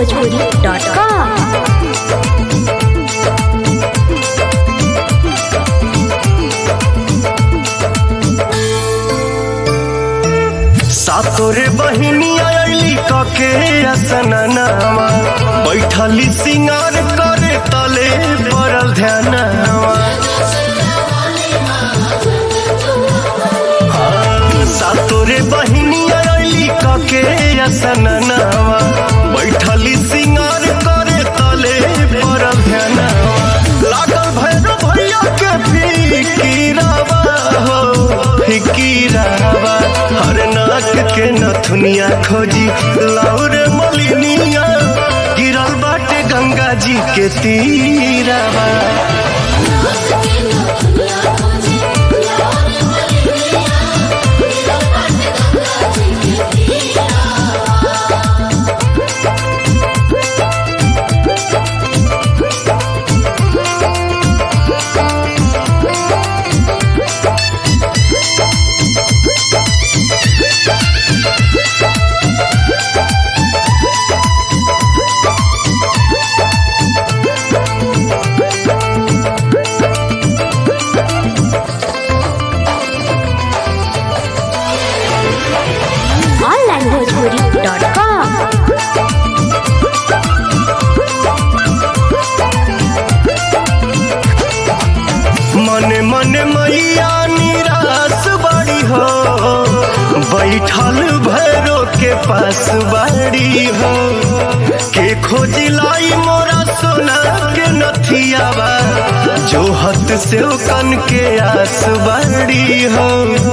onlinebhojpuri.com सातोरे बहिनी oily कके असननावा बैठली सिंगार करे तले पड़ल ध्यानवा हाँ, सातोरे बहिनी आयली कके असननावा बैठली सिंगार करे तले पड़ल ध्यानवा लागल भैरव भैया के फिकीरावा हो फिकीरावा हर नाक के नथुनिया खोजी लाउर मलिनिया गिरल बाटे गंगा जी के तीरावा onlinebhojpuri.com मने मने मैया निराश बड़ी हो बैठल भैरो के पास बाड़ी हो के खोजी लाई मोरा सोना के नथियावा जो हत से कन के आस बाड़ी हो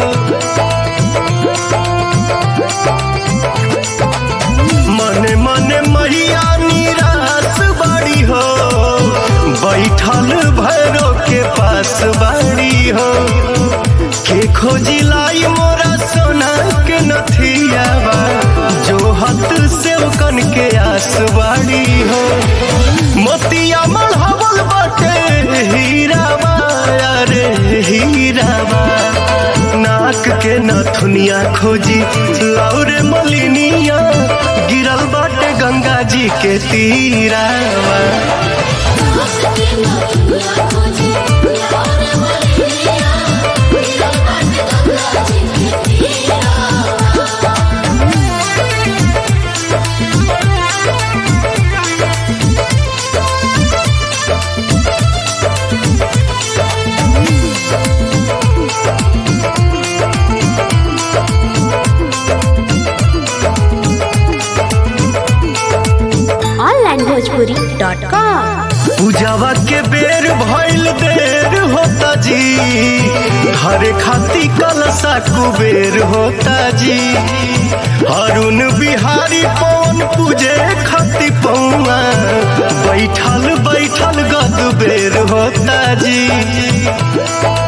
मने मने मैया निराश बाड़ी हो बैठल भैरो के पास बाड़ी हो के खोजी लाई मोरा सोना के नथियावा जो हत से कन के आस बाड़ी हो मोतिया मढ़ावल बाटे हीरावा अरे हीरावा नाक के नथुनिया खोजी लौरे मलिनिया गिरल बाटे गंगा जी के तीरावा onlinebhojpuri.com पूजावा के बेर भइल देर होता जी हरे खाती कलसा कुबेर होता जी अरुण बिहारी पवन पूजे खाती पौआ बैठल बैठल गद बेर होता जी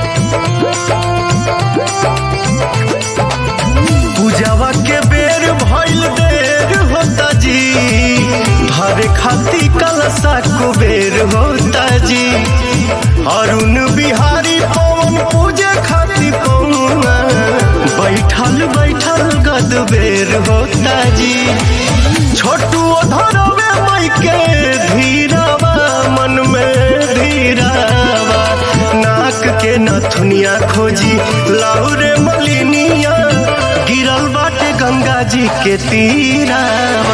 पूजावा के बेर भइल देर होता जी भरे खाती कलसा कुबेर होता जी अरुण बिहारी पवन पूजे खाती पौआ बैठल बैठल गद बेर होता जी छोटू धरवे मई के धीरावा मन में धीरावा नाक के नथुनिया खोजी लाउरे मलिनिया गिरल बाटे गंगा जी के तीरावा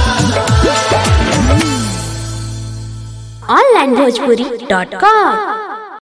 onlinebhojpuri.com